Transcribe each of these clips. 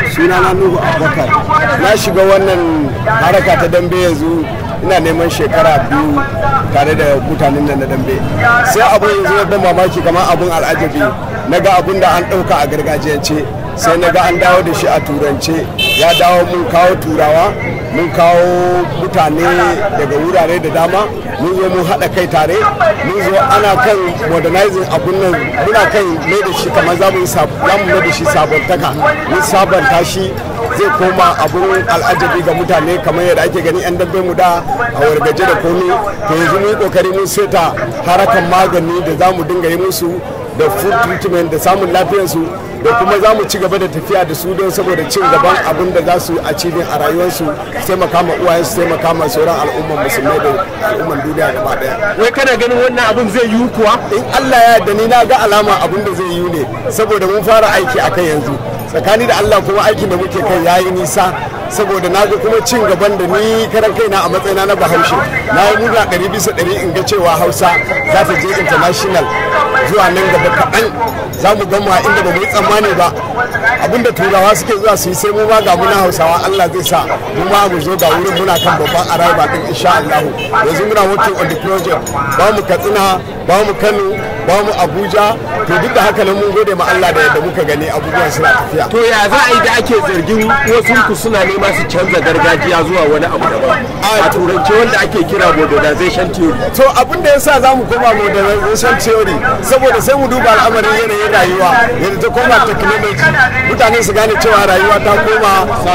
sunana nuhu abubakar na shiga wannan haraka ta dambe yanzu ina neman shekara biyu tare da mutanen nan na dambe sai abun yanzu ya ban mamaki kamar abun al'ajabi na ga abun da an ɗauka a gargajiyance sai na ga an dawo da shi a turance ya dawo mun kawo turawa mun kawo mutane daga wurare da dama mun zo mun haɗa kai tare mun zo ana kan modernizing abun nan muna kan mai da shi kamar za mu mai da shi sabontaka mun sabanta shi zai koma abun al'ajabi ga mutane kamar yadda ake gani yan dabbe mu da a wargaje da komi to yanzu mun yi kokari mun seta harakan magani da za mu dinga yi musu da food treatment da samun lafiyarsu da kuma za mu ci gaba da tafiya da su don saboda cin gaban abin da za su achieving a rayuwarsu taimaka ma uwayen su taimaka ma sauran al'umman musulmai da al'umman duniya gaba daya wai kana ganin wannan abin zai yiwu kuwa in Allah ya yarda ni na ga alama abin da zai yiwu ne saboda mun fara aiki akan yanzu tsakani da Allah kuma aikin da muke kai yayi nisa saboda na ga kuma cin gaban da ni karan kaina a matsayina na bahaushe na yi murna ɗari bisa ɗari in ga cewa hausa za ta je international zuwa nan gaba kaɗan za mu gama inda ba mu yi tsammani ba abinda turawa suke zuwa su yi sai mu ma ga muna hausawa Allah zai sa mu ma mu zo ga wurin muna kan babban araba din insha Allah yanzu muna working on the project ba mu Katsina ba mu Kano ba mu Abuja to duk da haka nan mun gode ma Allah da yadda muka gani abubuwan suna tafiya to ya za a yi da ake zargin wasu ku suna nema su canza gargajiya zuwa wani abu daban a turance wanda ake kira modernization theory to abin da yasa za mu koma modernization theory saboda sai mu duba al'amarin yanayin rayuwa yadda ta koma technology mutane su gane cewa rayuwa ta koma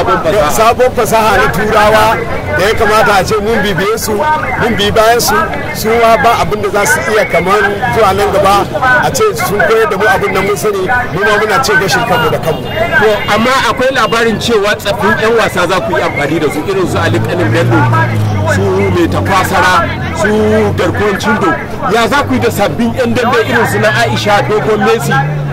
sabon fasaha na turawa da ya kamata a ce mun bibiye su mun bi bayan su su ba abin da za su iya kamar zuwa nan gaba a ce sun koyar da mu abin da mun sani mu ma muna ce gashin kanmu da kanmu to amma akwai labarin cewa tsaffin yan wasa za ku yi amfani da su irin su Ali Kanin Bello su mai tafasara su garkuwan cindo ya za ku yi da sabbin yan dambe irin su na Aisha Dogon Messi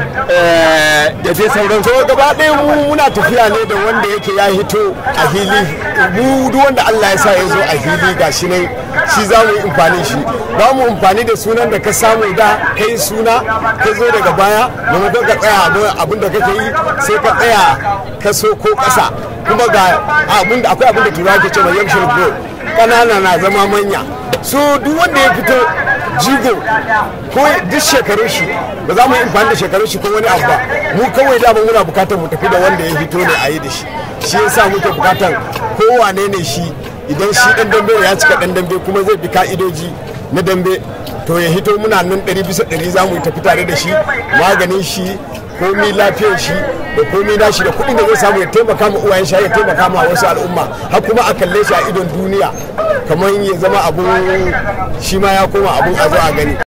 da dai sauran to gaba ɗaya mu muna tafiya ne da wanda yake ya hito a hili mu duk wanda Allah ya sa ya zo a hili ga shi ne shi za mu yi amfani shi ba mu amfani da sunan da ka samu da kai suna ka zo daga baya maimakon ka tsaya abin da kake yi sai ka tsaya ka so ko ƙasa kuma ga abin da akwai abin da turawa ke cewa young grow ƙanana na zama manya so duk wanda ya fito jigo ko duk shekarun shi ba za mu yi amfani da shekarun shi ko wani abu ba mu kawai dama muna bukatar mu tafi da wanda ya fito ne a yi da shi shi yasa muke bukatar kowane ne shi idan shi dan dambe ya cika dan dambe kuma zai bi ka'idoji na dambe to ya hito muna nan ɗari bisa ɗari za mu tafi tare da shi maganin shi komi lafiyar shi da komi nashi da kuɗin da zai samu ya taimaka ma uwayen shi ya taimaka ma wasu al'umma har kuma a kalle shi a idon duniya kamar ya zama abun shi ma ya koma abun a zo a gani